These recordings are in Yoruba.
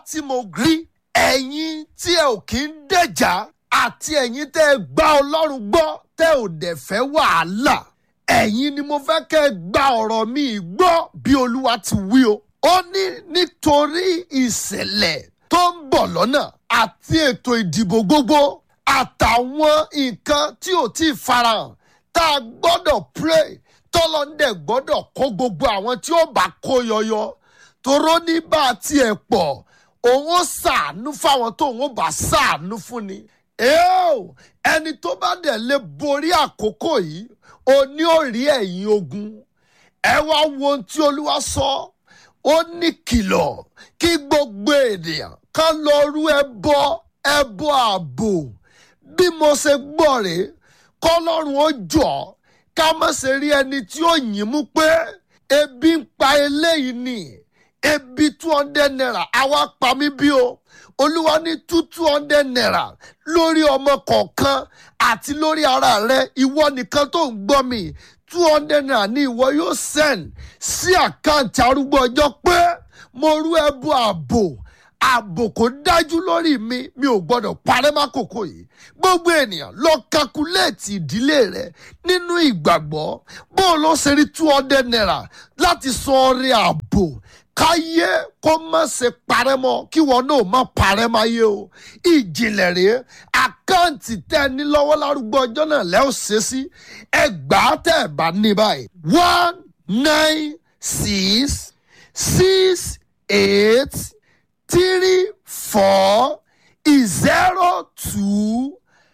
tí mo rí ẹ̀yin tí ẹ ò kí ń dẹ̀jà àti ẹ̀yin tẹ́ ẹ gbá ọlọ́run gbọ́ tẹ́ ò dẹ̀ fẹ́ wàhálà ẹ̀yin ni mo fẹ́ kẹ́ ẹ gba ọ̀rọ̀ mi gbọ́ bí olúwa ti wí o. ó ní nítorí ìṣẹ̀lẹ̀ tó ń bọ̀ lọ́nà àti ètò ìdìbò gbogbo àtàwọn nǹkan tí ò tí ì farahàn tá a gbọ́dọ̀ pray tọ́lọ́ndẹ̀ gbọ́dọ̀ kó gbogbo àwọn tí ó bá kó yọyọ toró ní bá a tiẹ̀ pọ̀ òun ó ṣàánú fáwọn tó òun ó bá ṣàánú fún ni. Eo, ẹni tó bá dẹ̀ lè borí àkókò yìí o ní ó rí ẹ̀yìn ogun ẹ wá wo ohun tí olúwa sọ ó ní kìlọ̀ kí gbogbo ènìyàn kan lọ rú ẹbọ ẹbọ ààbò bí mo ṣe gbọ́ rèé kọ́lọ́run ó jọ ká má ṣe rí ẹni tí ó yìn mú pé ebi ń pa eléyìí ni ebi two hundred naira àwa pa mí bí o olúwa ní two two hundred naira lórí ọmọ kọ̀ọ̀kan àti lórí ara rẹ ìwọ nìkan tó ń gbọ́ mi two hundred naira ní ìwọ yóò send sí àkáǹtì arúgbó ọjọ́ pé mo rú ẹbú ààbò ààbò kò dájú lórí mi mi ò gbọdọ̀ parẹ́ mákòókò yìí gbogbo ènìyàn lọ kakuléètì ìdílé rẹ nínú ìgbàgbọ́ bó o lọ ṣe rí two hundred naira láti san ọrẹ ààbò káyé kó má ṣe parẹ́ mọ́ kí wọn náà má parẹ́ máyé o ìjìnlẹ̀ rèé àkáǹtì tẹ́ ẹ ní lọ́wọ́ lárúgbó ọjọ́ náà lẹ́ ò ṣe sí ẹgbàá tẹ́ ẹ bá ní báyìí one nine six six eight three four zero two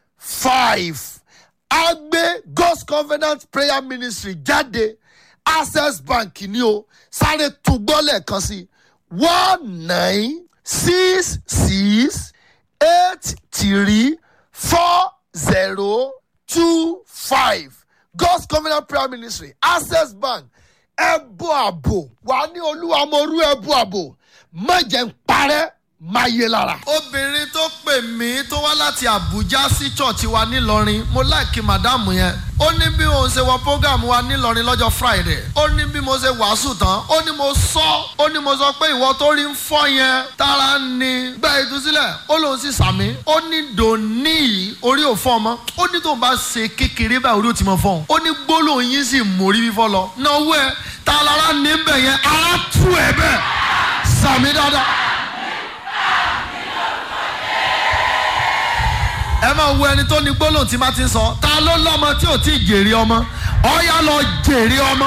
five agbe god's covenant prayer ministry jáde access bank ni o sáré tún gbọ́ lẹ́ẹ̀kan sí one nine six six eight three four zero two five god's covenant prayer ministry access bank ẹbú àbò wà ní olúwa mo rú ẹbú àbò má jẹ́ ń parẹ́ máa yé lára. obìnrin tó pè mí tó wá láti àbújá sí church wa nílọrin mo láìkí màdámù yẹn ó ní bí mo ṣe wọ program wa nílọrin lọ́jọ́ friday ó ní bí mo ṣe wàásù tán ó ní mo sọ ó ní mo sọ pé ìwọ tó rí ń fọ́ yẹn tara ni gba ìtúsílẹ̀ ó lóun sì sàmí ó ní dòní yìí orí ò fọ́ ọmọ ó ní tóun bá ṣe kékeré báyìí orí ò ti mọ fọ́ ó ní gbólóhùn yín sì mórí fífọ́ lọ náwó ẹ ta lára níbẹ̀ yẹn ara tú ẹ bẹ́ẹ̀ sàmí dáadáa. ẹ máa wo ẹni tó ní gbólóhùn tí má ti ń sọ ta ló lọ́mọ tí ò tí ì jèrè ọmọ ọ̀yá lọ jèrè ọmọ.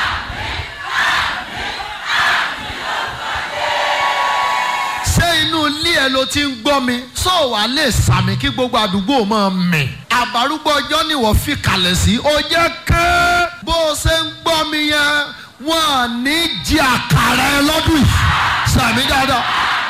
ṣé inú ilé ẹ ló ti ń gbọ́ mi sọ wàá lè sàmì kí gbogbo àdúgbò máa mì. àbárúgbó ọjọ́ ni wọ́n fi kalẹ̀ sí ó jẹ́ ké bó o ṣe ń gbọ́ mi yẹn wọ́n à ní jí àkàrà ẹ lọ́dún yìí sàmì dáadáa.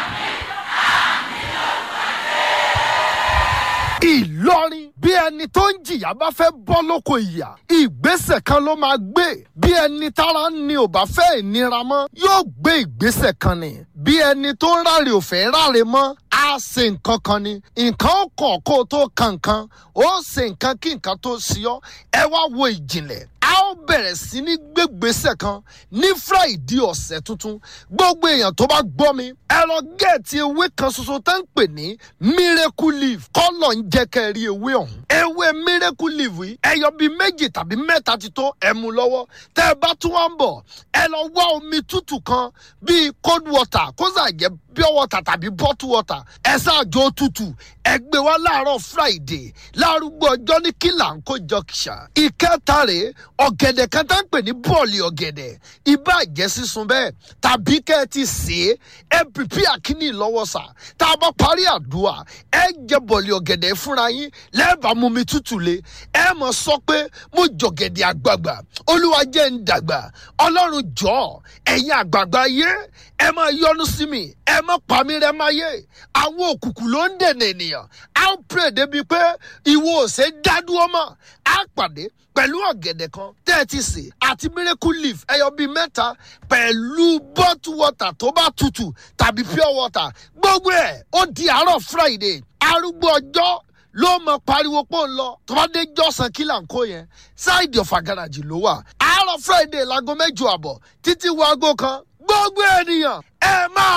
ìlọrin bí ẹni tó ń jìyà bá fẹ́ bọ́ lóko ìyà ìgbésẹ̀ kan ló máa gbé bí ẹni tára ni ò bá fẹ́ ìnira mọ́ yóò gbé ìgbésẹ̀ kan ni bí ẹni tó ń ráre ò fẹ́ ráre mọ́ á ṣe nǹkan kan ni nǹkan ó kàn kó o tó kan nǹkan ó ṣe nǹkan kí nǹkan tó ṣe ọ́ ẹ wá wo ìjìnlẹ̀ a ó bẹ̀rẹ̀ sí ní gbégbèsè kan ní friday ọ̀sẹ̀ tuntun gbogbo èèyàn tó bá gbọ́ mi ẹ lọ gẹ̀ẹ́tì ewé kan ṣoṣo tá ń pè ní miracle leaf kọ́lọ̀ ń jẹ́ kẹ́ ẹ rí ewé ọ̀hún ewé miracle leaf yìí ẹyọ bíi méjì tàbí mẹ́ta ti tó ẹ mú lọ́wọ́ tẹ́ ẹ bá tún wá ń bọ̀ ẹ lọ wá omi tútù kan bíi cold water kó sà jẹ́ pure water tàbí bottle water ẹ ṣáàjọ tútù ẹ gbé wá láàárọ̀ friday lárúgbó ọjọ́ ní kílà ń kó jọkìṣà ìkẹta rèé ọ̀gẹ̀dẹ̀ kan tá ń pè ní bọ́ọ̀lì ọ̀gẹ̀dẹ̀ ibà jẹ́ sísun bẹ́ẹ̀ tàbí kẹ́ ẹ ti sè é ẹ pìpì àkíní lọ́wọ́ sà tá a bá parí àdúrà ẹ jẹ bọ́ọ̀lì ọ̀gẹ̀dẹ̀ fúnra yín lẹ́ẹ̀bà mú mi tútù lé ẹ mọ̀ sọ pé mo jọ̀gẹ̀dẹ̀ àgbààgbà olúwa jẹ́ ń dàgbà ọlọ́run jọ̀ọ́ ẹ̀yin àgbààgbà yé ẹ máa yọnu sí mi ẹ má pa mí rẹ máa yé àwọn òkùnkùn ló ń dènà ènìyàn á ń pè débi pé ìwọ ò ṣe dádúró mọ́ á pàdé pẹ̀lú ọ̀gẹ̀dẹ̀ kan tẹ́ ẹ ti sè àti miracle leaf ẹyọ bíi mẹ́ta pẹ̀lú bottle water tó bá tutù tàbí pure water gbogbo ẹ̀ ó di àárọ̀ friday arúgbó ọjọ́ ló mọ pariwo pọ̀ ń lọ tó bá dé jọ́sàn kí là ń kó yẹn ṣáìdì ọ̀fà gàràjì ló wà àárọ̀ friday láago mẹ́jọ àbọ̀ títí wo aago kan gbogbo ènìyàn